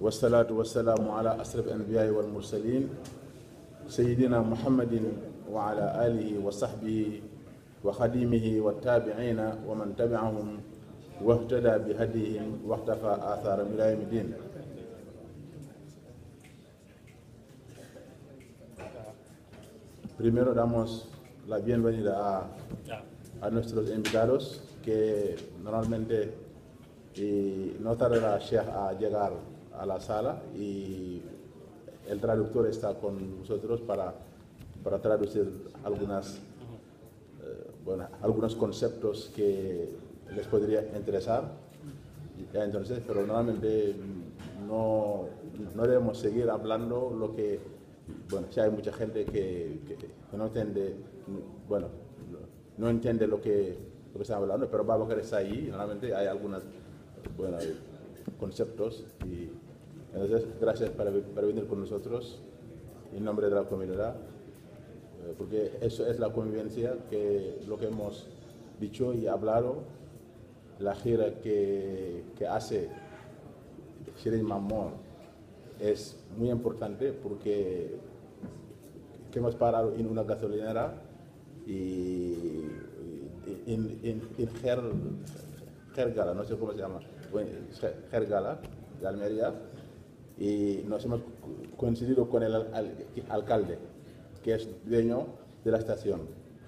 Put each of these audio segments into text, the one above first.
والصلاة والسلام على أشرف الأنبياء والمرسلين سيدنا محمد وعلى آله وصحبه وخديمه والتابعين ومن تبعهم واهتدى بهديهم واختفى آثارهم إلى يوم الدين Primero damos la bienvenida a, a nuestros invitados que normalmente y no tardará Sheikh a llegar a la sala y el traductor está con nosotros para, para traducir algunas, eh, bueno, algunos conceptos que les podría interesar. Ya entonces, pero normalmente no, no debemos seguir hablando lo que, bueno, si hay mucha gente que, que, que no entiende, bueno, no entiende lo que, lo que estamos hablando, pero Babacar está ahí, normalmente hay algunos bueno, conceptos y entonces gracias por, por venir con nosotros en nombre de la comunidad, eh, porque eso es la convivencia que lo que hemos dicho y hablado, la gira que, que hace Shirin Mamor es muy importante porque que hemos parado en una gasolinera y en, en, en Ger, Gergala, no sé cómo se llama, Gergala, de Almería, y nos hemos coincidido con el al, alcalde, que es dueño de la estación.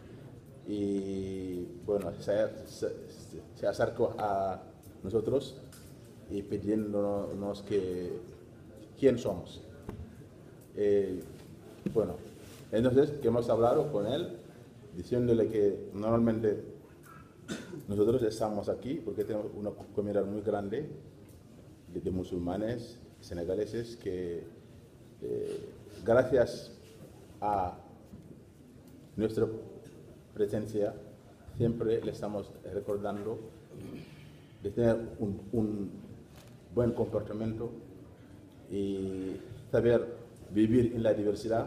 Y bueno, se, se, se acercó a nosotros y pidiéndonos que quién somos. Eh, bueno, entonces que hemos hablado con él, diciéndole que normalmente nosotros estamos aquí porque tenemos una comunidad muy grande de, de musulmanes senegaleses que eh, gracias a nuestra presencia siempre le estamos recordando de tener un, un buen comportamiento y saber vivir en la diversidad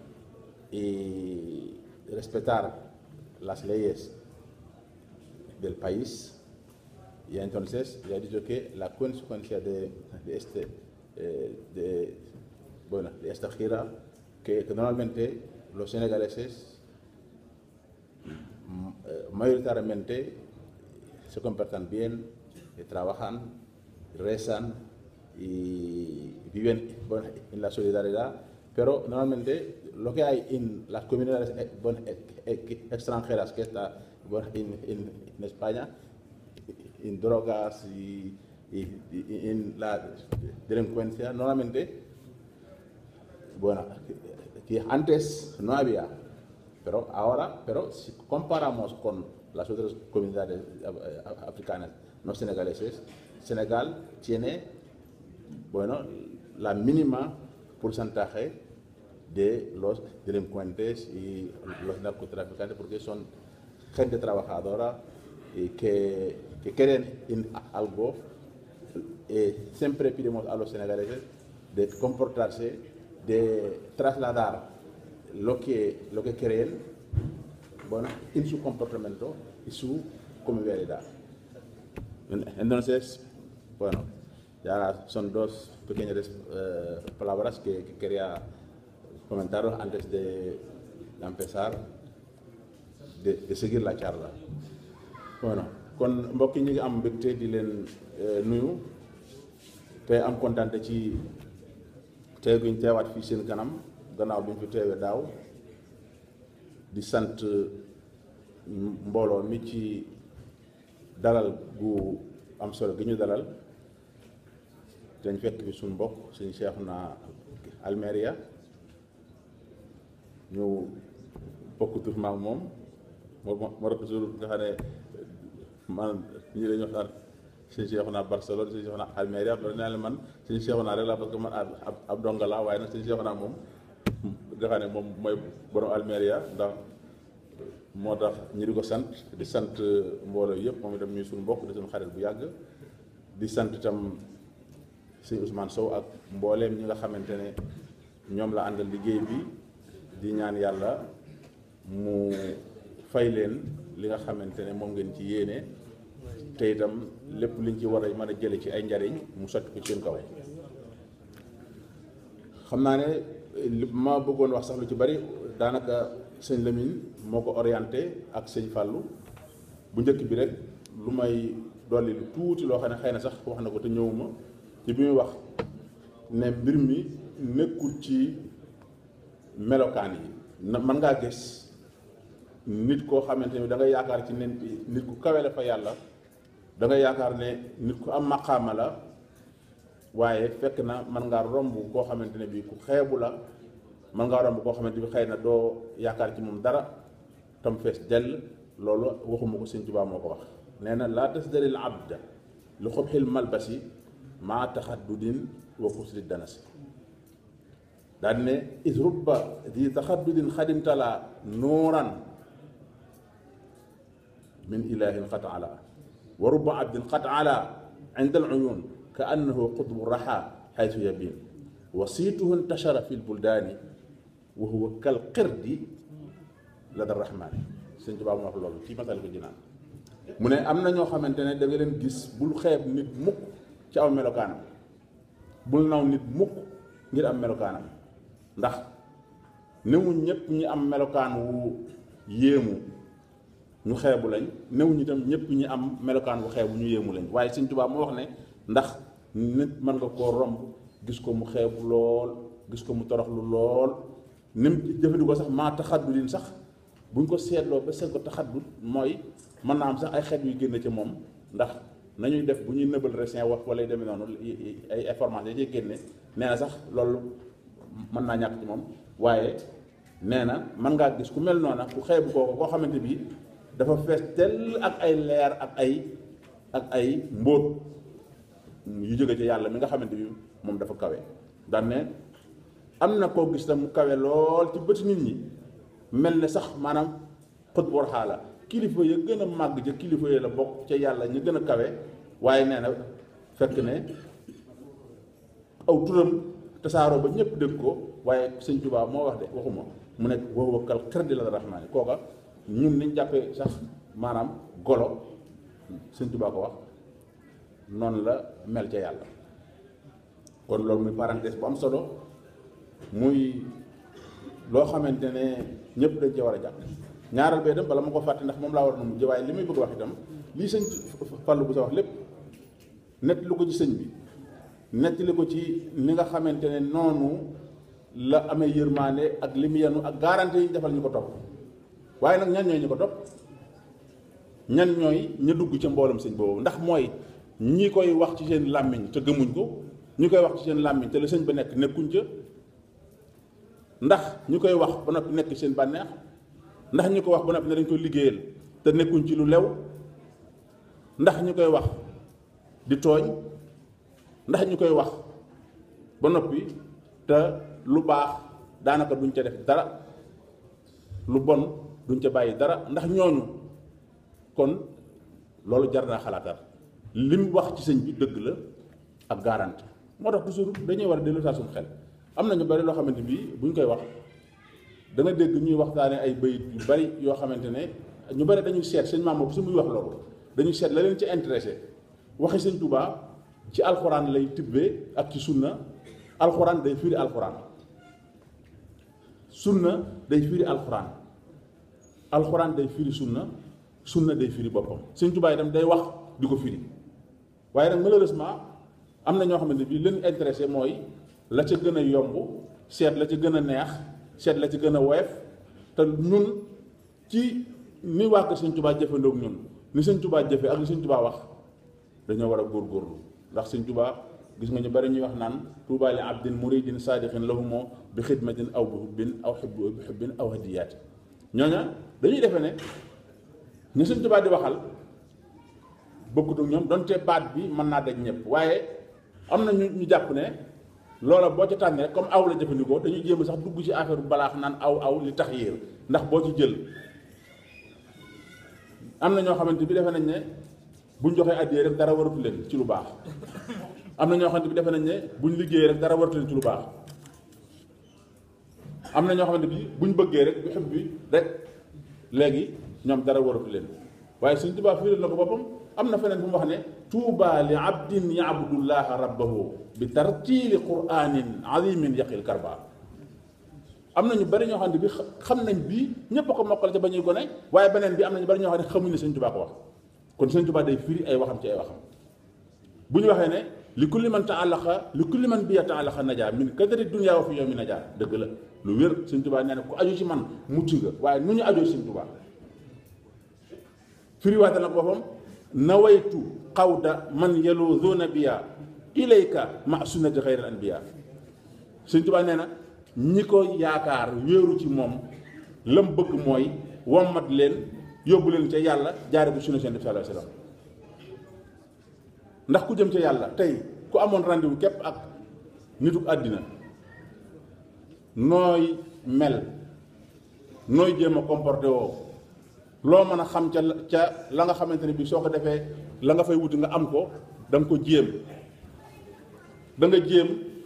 y respetar las leyes del país. Y entonces ya he dicho que la consecuencia de, de este, eh, de, bueno, de esta gira, que, que normalmente los senegaleses mayoritariamente se comportan bien, trabajan, rezan y viven bueno, en la solidaridad, pero normalmente lo que hay en las comunidades bueno, extranjeras que está bueno, en, en, en, España, en drogas y, y, y, en la delincuencia, normalmente, bueno, que antes no había, pero ahora, pero si comparamos con las otras comunidades africanas no senegaleses, Senegal tiene, bueno, la mínima porcentaje de los delincuentes y los narcotraficantes porque son gente trabajadora y que, que quieren en algo. Eh, siempre pedimos a los senegaleses de comportarse, de trasladar lo que, lo que creen bueno, en su comportamiento y su convivialidad. Entonces, bueno, ya son dos pequeñas eh, palabras que, que, quería comentaros antes de, de empezar, de, de, seguir la charla. Bueno, kon mbokk yi ñu ngi am mbégte di leen nuyu te am kontaan ci teew gi ñu teewaat fii seen kanam gannaaw bi ñu fi teewee daaw di sant mbooloo mi ci dalal gu am solo gi ñu dalal dañ fekk fi suñu mbokk suñu Cheikhouna Almeria ñu bokk tur maak moom moo moo tax toujours nga xam ne man ñi dañuy wax naan suñu Cheikhouna Barcelone suñu Cheikhouna Almeria loolu nee na man suñu Cheikhouna rek la parce que man ab ab donga la waaye nag suñu Cheikhouna moom nga xam ne moom mooy borom Almeria ndax moo tax ñi di ko sant di sant mbooloo yëpp moom itam ñuy suñu mbokk di suñu xarit bu yàgg di sant itam sëñ Ousmane Sow ak mbooleem ñi nga xamante ne ñoom la àndal liggéey bi di ñaan yàlla mu fay leen li nga xamante ne moom ngeen ci yéene te itam lépp liñ ci war a mën a jële ci ay njariñ mu sotti ko ci seen kaw xam naa ne li ma bëggoon wax sax lu ci bari daanaka sëñ Lamine moo ko orienté ak sëñ Fallou bu njëkk bi rek lu may dolli lu tuuti loo xam ne xëy na sax wax na ko te ñëwuma ci bi muy wax ne mbir mi nekkul ci melokaan yi na mën ngaa gis nit koo xamante ni da ngay yaakaar ci ne nit ku kawe la fa yàlla da ngay yaakaar ne nit ku am maqaama la waaye fekk na mën ngaa romb koo xamante ne bii ku xeebu la mën ngaa romb koo xamante bi xëy na doo yaakaar ci moom dara tam fees dell loolu waxuma ko sëñ Tuubaa moo ko wax nee na laa tasdaril abda li xobxil malbasi maa taxaddudin wa kusri danasi daal ne is rubba di taxaddudin xadimtala nuuran min ilahin qad ala wa rubba abdin qad ala inda al uyun ka annahu qutbu raxa xaytu yabin wasiituhu intashara fi lbuldaani wa huwa kal qirdi lada rahmaani sëñ Tuubaa mu wax loolu ci masal ko jinaan mu ne am na ñoo xamante ne da nga leen gis bul xeeb nit mukk ci aw melokaanam bul naw nit mukk ngir am melokaanam ndax newuñ ñëpp ñi am melokaan wu yéemu ñu xeebu lañ newuñ itam ñëpp ñi am melokaan wu xeebu ñu yéemu lañ waaye sëñ Tuubaa moo wax ne ndax nit mën nga koo romb gis ko mu xeebu lool gis ko mu toroxlu lool nim jëfandikoo sax maa taxaddulin sax buñ ko seetloo ba seet ko taxaddul mooy mën naa am sax ay xeet yu génn ci moom ndax nañuy def bu ñuy nëbal resin wax wala demee noonu ay information yi génne nee na sax loolu mën naa ñàkk ci moom waaye nee na mën ngaa gis ku mel noona ku xeebu kooku koo xamante bi dafa fees tell ak ay leer ak ay ak ay mbóot yu jóge ci yàlla mi nga xamante bi moom dafa kawe daan ne am na koo gis tam mu kawe lool ci bëti nit ñi mel ne sax maanaam xët war xaala kilifa ya gën a màgg ca kilifa ya la bokk ca yàlla ñu gën a kawe waaye nee na fekk ne aw turam tasaaroo ba ñëpp dégg ko waaye sëñ Tuubaa moo wax de waxuma mu nekk wow wakkal xër di la rahmaani kooka ñun niñ jàppee sax maanaam golo sëñ Tuubaa ko wax noonu la mel ca yàlla kon loolu muy parenthèse bu am solo muy loo xamante ne ñëpp dañ cee war a jàpp ñaaral bee dem bala ma ko fàtte ndax moom laa war na mujj waaye li muy bëgg wax itam lii sëñ Fallu bu sa wax lépp nett lu ko ci sëñ bi nettali ko ci ni nga xamante ne noonu la amee yërmaande ak li mu yenu ak garantie yi ñu defal ñu ko topp waaye nag ñan ñooy ñu ko topp ñan ñooy ña dugg ca mboolem sëñ boobu ndax mooy ñi koy wax ci seen làmmiñ te gëmuñ ko ñi koy wax ci seen làmmiñ te la sëñ ba nekk nekkuñ ca ndax ñu koy wax ba noppi nekk seen bànneex ndax ñu ko wax ba noppi ne dañ koy liggéeyal te nekkuñ ci lu lew ndax ñu koy wax di tooñ ndax ñu koy wax ba noppi te lu baax daanaka duñ ca def dara lu bon duñ ca bàyyi dara ndax ñooñu kon loolu jar naa xalaatal li mu wax ci sëñ bi dëgg la ak garanti moo tax toujours dañuy war a dellu saa suñu xel am na ñu bari loo xamante bi buñ koy wax da nga dégg ñuy waxtaane ay bayit yu bari yoo xamante ne ñu bari dañuy seet sëñ maam bu su muy wax loolu dañuy seet la leen ci intéressé waxi sëñ Tuubaa ci alxuraan lay tibbee ak ci sunna alxuraan day firi alxuraan sunna day firi alxuraan alxuraan day firi sunna sunna day firi boppam sëñ Tuubaa itam day wax di ko firi waaye nag malheureusement am na ñoo xamante bi leen intéressé mooy la ca gën a yomb seet la ca gën a neex seet la ca gën a woyof te ñun ci ni waa kër sëñ Tuubaa jëfandoog ñun ni sëñ Tuubaa jëfe ak li sëñ Tuubaa wax dañoo war a góorgóorlu ndax sëñ Tuubaa gis nga ñu bari ñuy wax naan tuubaa li abdin muridin saadiqin lahumoo bi xidmatin aw bi hubbin aw xibbu bi hubbin aw hadiyaati ñooña dañuy defe ne ñu sëñ Tuubaa di waxal bokkut ak ñoom donte baat bi mën naa daj ñëpp waaye am na ñu ñu jàpp ne loola boo ca tànnee comme aw la jëfandikoo dañuy jéem sax dugg ci affaire bu balaax naan aw aw li tax yéer ndax boo ci jël am na ñoo xamante bi defe nañ ne buñ joxee addiyee rek dara waratu leen ci lu baax am na ñoo xamante bi defe nañ ne buñ liggéeyee rek dara waratu leen ci lu baax am na ñoo xamante bi buñ bëggee rek bi xëb bi rek léegi ñoom dara waratu leen waaye Sëñ Tuubaa fiiral na ko boppam am na feneen fu mu wax ne tuuba li abdin yaabudullaha rabbahu bi tartiili quranin azimin yaqil karba am na ñu bari ñoo xam ne bi xam nañ bii ñëpp a ko mokkal ca ba ñuy gone waaye beneen bi am na ñu bari ñoo xam ne xamuñ ne sëñ Tuubaa ko wax kon sëñ Tuubaa day firi ay waxam ci ay waxam bu ñu waxee ne li kulli man taallaqa li kulli man biya taallaqa najaa min kadari dunya wa fi yawmi najaa dëgg la lu wér sëñ Tuubaa nee na ku aju ci man mucc nga waaye nu ñu ajoo sëñ Tuubaa firiwaate nag boppam nawaytu xawda man yaluzuuna biya ilayka ma sunnati xayri anbiya sëñ Tuubaa nee na ñi ko yaakaar wéeru ci moom lam bëgg mooy wommat leen yóbbu leen ca yàlla jaare bu sunna seen def sallallahu alayhi wasallam ndax ku jëm ca yàlla tey ku amoon rendez-vous képp ak nituk àddina nooy mel nooy jéem a comporté woo loo mën a xam ca ca la nga xamante ne bii soo ko defee la nga fay wuti nga am ko da nga ko jéem da nga jéem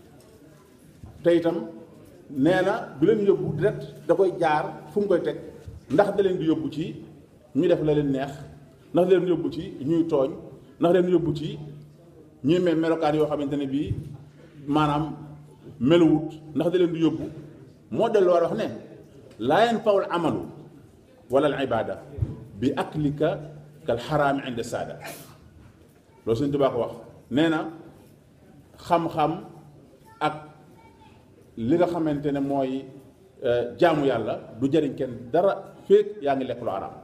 te itam nee na du leen yóbbu direct da koy jaar fu mu koy teg ndax da leen di yóbbu ci ñu def la leen neex ndax da leen di yóbbu ci ñuy tooñ ndax da leen di yóbbu ci ñuy mel melokaan yoo xamante ne bii maanaam meluwut ndax da leen di yóbbu moo dellu war wax ne laa yanfa'ul amalu wala al ibada bi aklika kal xaraami inda saada loolu Sëñ Tuubaa ko wax nee na xam-xam ak li nga xamante ne mooy jaamu yàlla du jëriñ kenn dara féeg yaa ngi lekk lu araam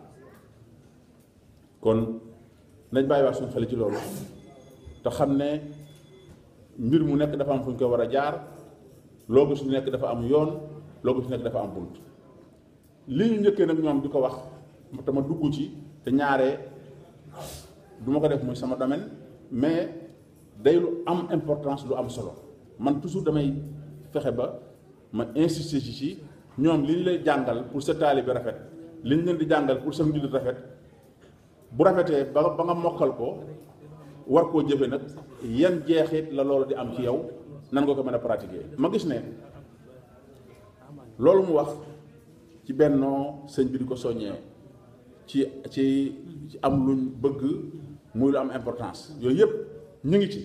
kon nañ bàyyi wax suñu xel ci loolu te xam ne mbir mu nekk dafa am fu ñu ko war a jaar loo gis nekk dafa am yoon loo gis nekk dafa am bunt li ñu njëkkee nag ñoom di ko wax te ma dugg ci te ñaare du ma ko def muy sama domaine mais day lu am importance lu am solo man toujours damay fexe ba ma insister ci ci ñoom li ñu lay jàngal pour sa taalibe rafet li ñu leen di jàngal pour sa njullit rafet bu rafetee ba ba nga mokkal ko war koo jëfe nag yan jeexit la loolu di am ci yow nan nga ko mën a pratiquer ma gis ne loolu mu wax ci bennoo sëñ bi di ko soññee ci ci ci am luñ bëgg muy lu am importance yooyu yëpp ñu ngi ci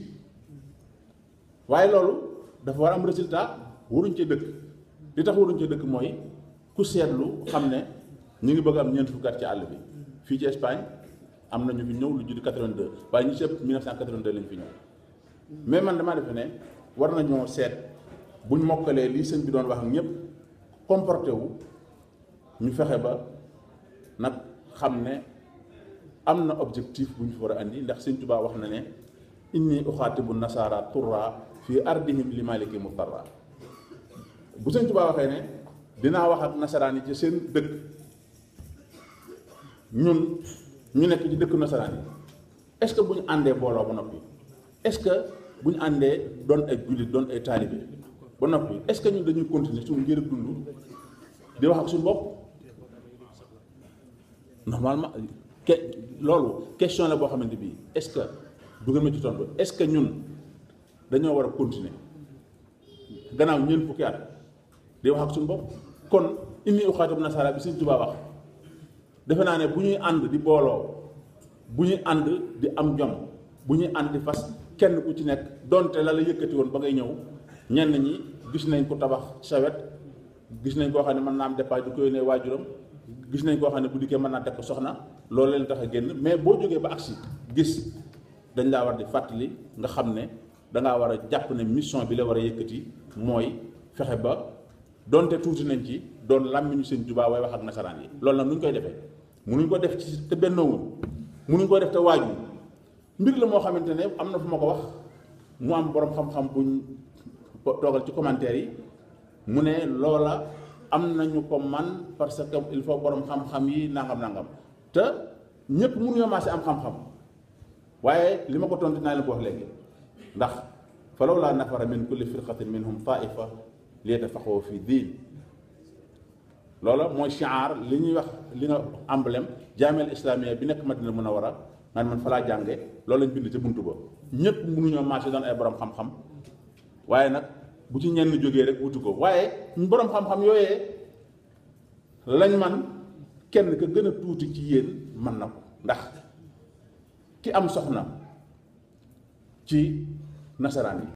waaye loolu dafa war am résultat waruñ ci dëkk li tax waruñ ci dëkk mooy ku seetlu xam ne ñu ngi bëgg am ñeent fukki at ci àll bi fii ci Espagne am na ñu fi ñëw lu judd 82 waaye ñu ci ëpp 1982 lañ fi ñëw mais man damaa defe ne war nañoo seet buñ mokkalee lii sëñ bi doon wax ak ñëpp comporté wu ñu fexe ba nag xam ne am na objectif bu ñu fi war a andi ndax sëñ Tuubaa wax na ne inni uxaatibu nasaara turra fii ardihim li maliki mutarra bu sëñ Tuubaa waxee ne dinaa wax ak nasaraan yi ci seen dëkk ñun ñu nekk ci dëkk nasaraan yi est-ce que bu ñu àndee booloo ba noppi est-ce que bu ñu àndee doon ay jullit doon ay taalibe ba noppi est-ce que ñun dañuy continuer suñu ngir dund di wax ak suñu bopp normalement ke loolu question la boo xamante bii est-ce que du ngeen ma ci tontu est-ce que ñun dañoo war a continuer gannaaw ñeent fukki at di wax ak suñu bopp kon inni uxaatibu nasaara bi Sëñ Tuubaa wax defe naa ne bu ñuy ànd di booloo bu ñuy ànd di am jom bu ñuy ànd di fas kenn ku ci nekk donte la la yëkkati woon ba ngay ñëw ñenn ñi gis nañ ko tabax sa wet gis nañ koo xam ne mën naa am dépasse du ko yónnee waajuram gis nañ koo xam ne bu dikkee mën naa teg ko soxna loolu leen tax a génn mais boo jógee ba agsi gis dañ laa war di fàttali nga xam ne dangaa war a jàpp ne mission bi la war a yëkkati mooy fexe ba donte tuuti nañ ci doon làmmiñu Sëñ Tuubaa way wax ak nasaraan yi loolu nag nu ñu koy defee munuñ ko def ci te bennoowuñ munuñ ko def te waaju mbir la moo xamante ne am na fu ma ko wax mu am borom xam-xam buñ toogal ci commentaire yi mu ne loola am nañu ko man parce que il faut borom xam-xam yi nangam nangam te ñëpp mënuñoo maase am xam-xam waaye li ma ko tontu naa leen ko wax léegi ndax fa lawlaa nafara min kulli firqatin minhum taifa liyatafaqqahu fi diin loola mooy shiar li ñuy wax li nga emblème jaamel islamia bi nekk Madina Munawara man man fa laa jànge loolu lañ bind ca buntu ba ñëpp mënuñoo maase doon ay borom xam-xam waaye nag bu ci ñenn jógee rek wutu ko waaye borom xam-xam yooyee lañ man kenn ka gën a tuuti ci yéen mën na ko ndax ki am soxna ci nasaraan yi